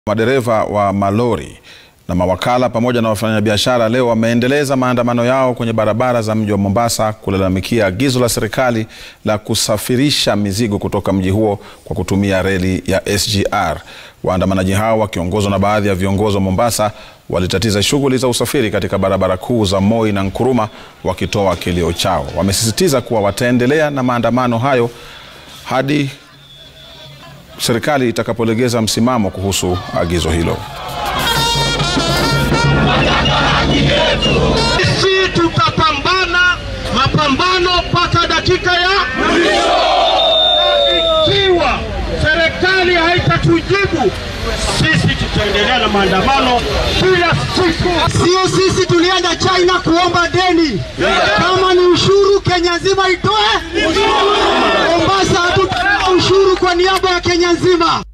Madereva wa malori na mawakala pamoja na wafanyabiashara leo wameendeleza maandamano yao kwenye barabara za mji wa Mombasa kulalamikia agizo la serikali la kusafirisha mizigo kutoka mji huo kwa kutumia reli ya SGR. Waandamanaji hao wakiongozwa na baadhi ya viongozi wa Mombasa walitatiza shughuli za usafiri katika barabara kuu za Moi na Nkuruma wakitoa kilio chao. Wamesisitiza kuwa wataendelea na maandamano hayo hadi serikali itakapolegeza msimamo kuhusu agizo hilo. Sisi tutapambana mapambano mpaka dakika ya mwisho. Ikiwa serikali haitatujibu, sisi tutaendelea na maandamano kila siku. Sio sisi tulienda China kuomba deni. Kama ni ushuru, Kenya nzima itoe. Mombasa hatutatoa ushuru kwa niaba ya Kenya nzima.